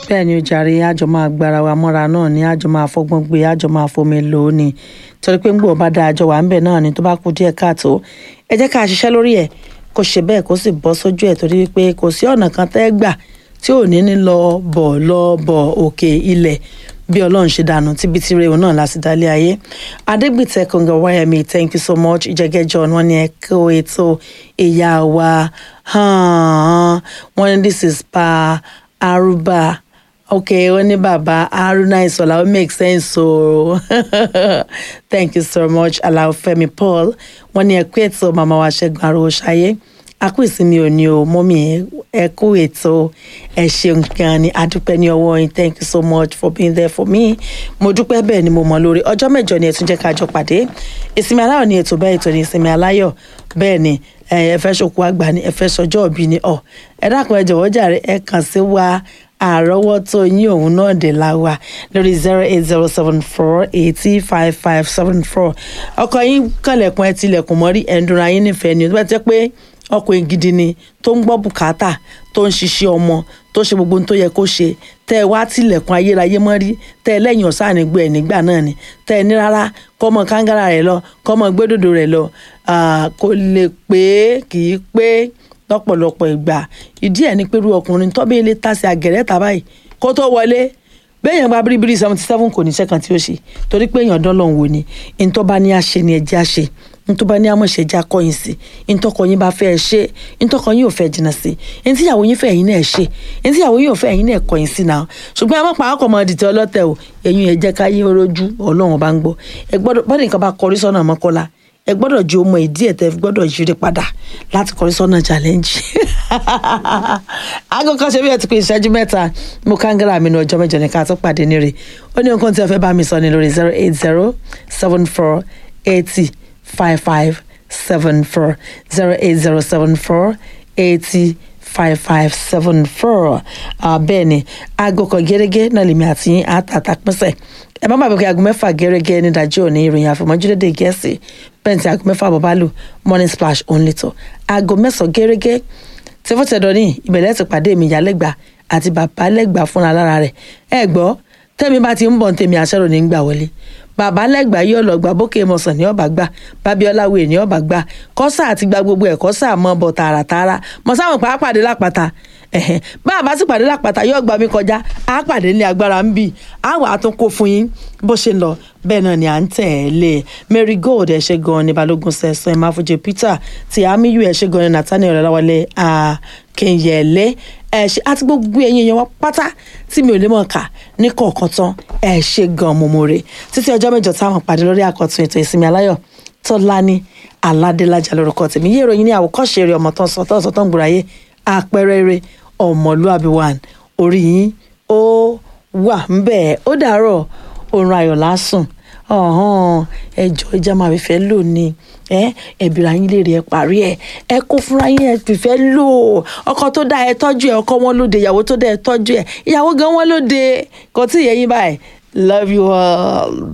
bẹ́ẹ̀ ni ó jàre àjọ máa gbára wa mọ́ra náà ni àjọ máa fọgbọ́n gbé àjọ máa fomi lò ó ni torí pé ń gbọ́ bá dáa àjọ wà ń bẹ̀ náà ni tó bá kú díẹ̀ káàtó ẹ jẹ́ ká ṣiṣẹ́ lórí ẹ̀ kó ṣe bẹ́ẹ̀ kó sì bọ́ sójú ẹ̀ torí pé kò sí ọ̀nà kan tẹ́ gbà tí ò ní ní lọ bọ̀ lọ bọ̀ òkè ilẹ̀ bí ọlọ́run ṣe dànù tíbi tí rèé náà láti dálé ayé adégbìtẹ́ kọ̀ǹgà wáyàmí thank you so much ìjẹ́gẹ́ john wọ́n ní ẹ kó ètò ìyá wa wọ́n ní this is pa arúbá ok wọ́n ní bàbá haruna ìsọ̀lá ó make sense o thank you so much aláwọ̀fẹ́mi paul wọ́n ní ẹ kú ètò màmá wa ṣẹ́gun arúgbó ṣayé a kú ìsinmi òní o mọ́mí ẹ kú ètò ẹ ṣeun gan ni adúpẹ́ ní ọwọ́ yín thank you so much for being there for me mo dúpẹ́ bẹ́ẹ̀ ni mo mọ̀ lórí ọjọ́ mẹ́jọ ni ẹ tún jẹ́ ká jọ pàdé ìsinmi aláyọ̀ ni ètò bẹ́ẹ̀ ètò ní ìsinmi aláyọ̀ bẹ́ẹ̀ ni ẹ fẹ́ ṣokú àgbà ni ẹ fẹ́ sọjọ́ òbí ni ọ ẹ dákun ẹ jọ̀wọ́ jàre ẹ kàn sí wa àrọ́wọ́tó yín òun náà dé la wa lórí zero eight zero seven four eighty five five seven four ọkọ yín kànlẹ̀kùn ẹ tilẹ̀kùn mọ́rí ẹ̀ ń dunra yín nífẹ̀ẹ́ ni ó bá ti pé ọkùnrin gidi ni tó ń gbọ́ bùkátà tó ń ṣiṣẹ́ ọmọ tó ṣe gbogbo ohun tó yẹ kó ṣe tẹ́ ẹ wá tilẹ̀kùn ayérayé mọ́rí tẹ́ ẹ lẹ́yìn ọ̀sán ànígbọ́ ẹ̀ nígbà náà ni tẹ́ ẹ ní rárá kọ́mọ kángárà rẹ̀ lọ kọ́mọ gbẹ́dọ̀dọ̀ rẹ̀ lọ kò lè pé kì í pé lọ́pọ̀lọpọ̀ ìgbà ìdí ẹ̀ ní pẹ̀lú ọkùnrin tọ́bí ilé tàṣí àgẹ̀rẹ́ tàbáyì kó tó wọlé béèyàn bá bíríbírí seventy seven kò ní sẹ́kàn tí ó ṣe torí pé èèyàn dán lọ́hùn wò ni ntọ́ba ní àṣẹ ni ẹ̀jẹ̀ àṣẹ ntọ́ba ní àmọ̀ṣẹ́ ẹ̀jẹ̀ akọ́yìn sí ntọ́kọ yín bá fẹ́ ẹ ṣe ntọ́kọ yín ò fẹ́ jìnnà sí ntíyàwó yín fẹ́ ẹ̀yin náà ṣe ntíyàwó yín ò fẹ́ ẹ̀yin náà kọ́yìn sí náà ṣùgbọ́n àwọn pa àkọ́mọ dìtẹ̀ ọlọ́tẹ̀ o ẹ̀yin ẹ̀jẹ̀ ká yín rojú ọlọ́run bá ń gbọ́ ẹ gbọ́dọ̀ bọ́dọ̀ nǹkan bá kọrí sọ́nà mọ́kọ́lá ẹ gbọ́dọ̀ ju ọmọ ìdí ẹ̀ tẹ́ gbọ́dọ̀ yírí padà láti kọrí sọ́nà challenge. aago kan ṣe bí ẹ ti pé ìṣẹ́jú mẹ́ta mo kángára mi ní ọjọ́ mẹ́jọ ní ká tó pàdé ní rè ó ní nǹkan tí ẹ fẹ́ bá mi sọ ní lórí zero eight zero seven four eighty five five seven four zero eight zero seven four eighty five five seven four bẹ́ẹ̀ ni aago kan gẹ́gẹ́ náà lèmi àti àtàtà pínṣẹ̀ ẹ má bàbá pé aago mẹ́fà gẹ́gẹ́ ní ìdájọ́ òní ìròyìn àfọ̀mọ́júlédè gẹ̀ẹ́sì bẹ́ẹ̀ tí aago mẹ́fà bọ̀ bá lù morning splash only tó aago mẹ́sàn-án gẹ́gẹ́ tí fọ́tẹ̀dọ̀ ní ìbẹ̀lẹ̀ ti pàdé mi ìyálẹ́gbà àti bàbá lẹ́gbà fúnra lára rẹ̀ ẹ gbọ́ tẹ́mi bá ti ń bọ̀ tèmi àṣẹrò ní gbà wọlé bàbá lẹ́gbàá yóò lọ gbà bókè mọ̀sán ní ọ̀bà gbà bábíọ́láwé ní ọ̀bà gbà kọ́sà àti gba gbogbo ẹ̀ kọ́sà mọ́ bọ̀ tààràtààrà mọ̀sáwọn pa á pàdé lápáta ẹ̀hẹ̀n bá a bá sì pàdé lápáta yóò gbà mí kọjá á pàdé ní agbára ń bì á wà á tún kó fún yín bó ṣe ń lọ bẹ́ẹ̀ náà ni à ń tẹ̀lé mary gold ẹ̀ ṣe gan ni balógun sẹ̀sán ẹ̀ máa fojú peter tí amiyu ẹ̀ ṣe gan ni nathaniel ọ̀làwálẹ̀ akínyẹ̀lẹ̀ ẹ̀ ṣe àti gbogbo ẹ̀yin èèyàn wa pátá tí mi ò lè mọ̀ ká ní kọ̀ọ̀kan tán ẹ̀ ṣe gan mọ̀mọ́re títí ọjọ́ mẹ́jọ táwọn pàdé lórí àkọ́tún ètò ìsinmi aláyọ̀ tọ́lání aládélájà lórúkọ tèmi yé ìròyìn ní àwòkọ́ṣe eré ọmọ tán sọ tán sọ tán gbòòrà yé àpẹẹrẹ eré ọmọlúàbí one orí yín ó wà ń bẹ́ẹ̀ ó dàárọ̀ oorun ayọ̀ lásùn ọ̀hún ẹjọ́ ìjà máa fi fẹ́ lò ní ẹ ẹ̀bìrì ayín lè rí ẹ parí ẹ ẹ kó fúnra yín ẹ fìfẹ́ lò ọkọ tó dá ẹ tọ́jú ẹ ọkọ wọn lóde ìyàwó tó dá ẹ tọ́jú ẹ ìyàwó gan wọn lóde kò tí ì yẹ yín báyìí love you all